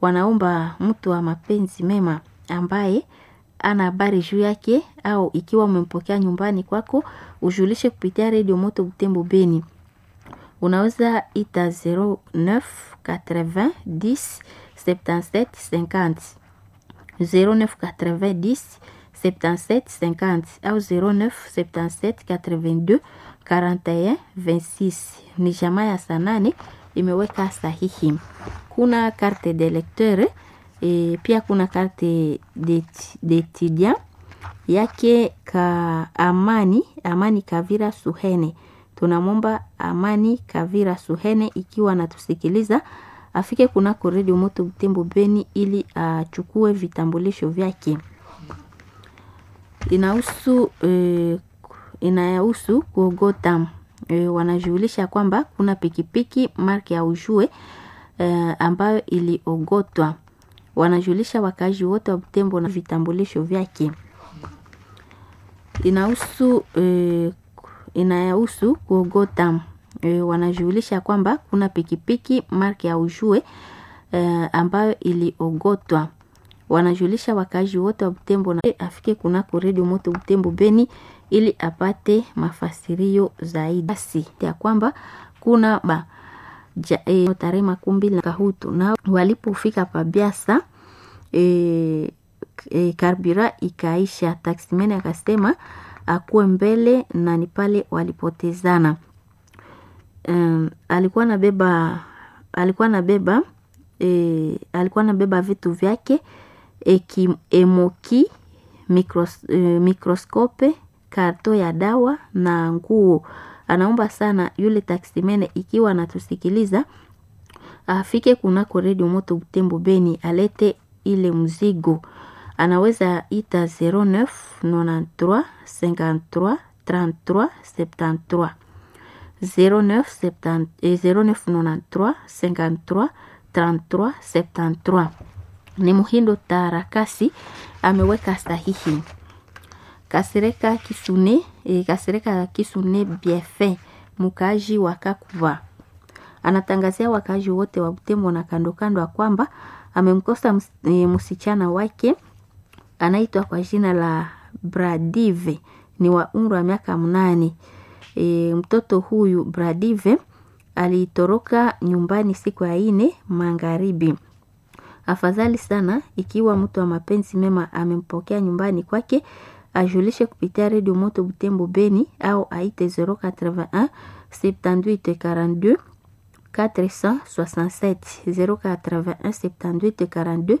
wanaomba mtu wa mapenzi mema ambaye ana habari juu yake au ikiwa umempokea nyumbani kwako ujulishe kupitia redio moto Butembo Beni. Unaweza ita 09 80 10 77 50 09 80 10 77 50 au 09 77 82 41 26. Ni jamaa ya saa nane imeweka sahihi. Kuna carte de lecteur e, pia kuna carte d'étudiant yake ka Amani Amani Kavira Suhene. Tunamwomba Amani Kavira Suhene ikiwa anatusikiliza afike kunako redio moto Butembo Beni ili achukue vitambulisho vyake. Inahusu e, inahusu kuogota e, wanajulisha kwamba kuna pikipiki marke ya ujue e, ambayo iliogotwa. Wanajulisha wakazi wote wa Butembo na vitambulisho vyake. Inahusu e, inahusu kuogota e, wanajulisha kwamba kuna pikipiki marke ya ujue e, ambayo iliogotwa. Wanajulisha wakazi wote wa Butembo na afike kunako redio moto Butembo Beni ili apate mafasirio zaidi. Basi ya kwamba kuna ba ja, e, tarehe makumi mbili na kahutu na walipofika pabiasa e, e, karbira ikaisha. Taksimeni akasema akuwe mbele na ni pale walipotezana. Um, alikuwa nabeba alikuwa nabeba e, alikuwa nabeba vitu vyake eki, emoki mikros, e, mikroskope karto ya dawa na nguo. Anaomba sana yule taksimene ikiwa anatusikiliza afike kunako redio moto Butembo Beni alete ile mzigo. Anaweza ita 09 93 53 33 73 09 70, eh, 09 93 53 33 73. Ni Muhindo Tarakasi ameweka sahihi. Kasereka Kisune, e, Kasereka Kisune Bienfait mkaaji wa Kakuva anatangazia wakaaji wote wa Butembo na kando kando ya kwamba amemkosa ms, e, msichana wake anaitwa kwa jina la Bradive ni wa umri wa miaka mnane. E, mtoto huyu Bradive alitoroka nyumbani siku ya ine magharibi. Afadhali sana ikiwa mtu wa mapenzi mema amempokea nyumbani kwake ajulishe kupitia redio moto Butembo Beni au aite 081 78 42 467 081 78 42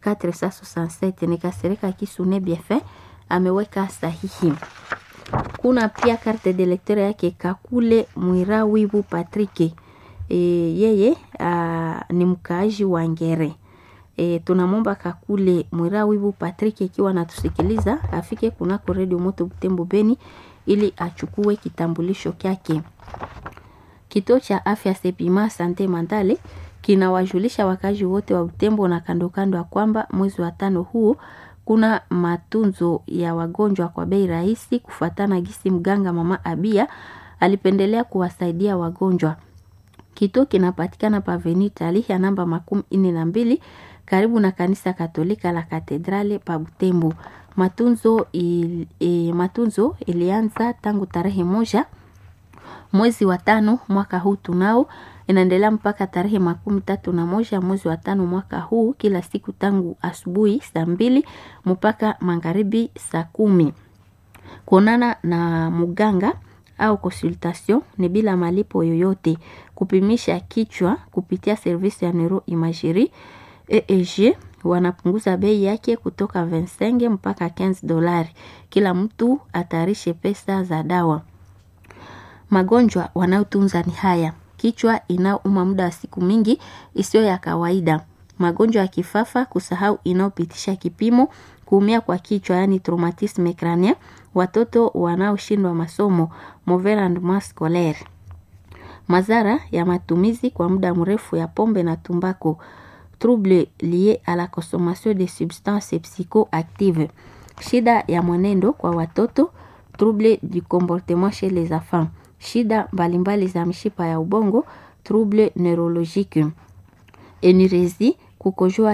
467. Nikasereka Kisune Bienfait ameweka sahihi. Kuna pia carte de lecteur yake Kakule Mwirawibu Patrick. E, yeye a, ni mkaaji wa Ngere. E, tunamwomba Kakule Mwirawibu Patrick ikiwa anatusikiliza afike kunako redio moto Butembo Beni ili achukue kitambulisho kyake. Kituo cha afya Sepima Sante Mandale kinawajulisha wakazi wote wa Butembo na kando kando ya kwamba mwezi wa tano huu kuna matunzo ya wagonjwa kwa bei rahisi, kufuatana gisi mganga mama Abia alipendelea kuwasaidia wagonjwa. Kituo kinapatikana pa Venitali ya namba makumi ine na mbili karibu na kanisa Katolika la Katedrale pa Butembo. Matunzo, il, e, matunzo ilianza tangu tarehe moja mwezi wa tano mwaka huu tunao inaendelea mpaka tarehe makumi tatu na moja mwezi wa tano mwaka huu, kila siku tangu asubuhi saa mbili mpaka magharibi saa kumi. Kuonana na muganga au consultation ni bila malipo yoyote. Kupimisha kichwa kupitia servisi ya neuro imagerie EEG wanapunguza bei yake kutoka 25 mpaka 15 dolari. Kila mtu atayarishe pesa za dawa. Magonjwa wanayotunza ni haya: kichwa inayouma muda wa siku mingi isiyo ya kawaida, magonjwa ya kifafa, kusahau inayopitisha kipimo, kuumia kwa kichwa yani traumatisme crânien, watoto wanaoshindwa masomo mauvais rendement scolaire, madhara ya matumizi kwa muda mrefu ya pombe na tumbako, trouble lié à la consommation de substances psychoactives, shida ya mwenendo kwa watoto, trouble du comportement chez les enfants shida mbalimbali za mshipa ya ubongo trouble neurologique, enirezi, kukojoa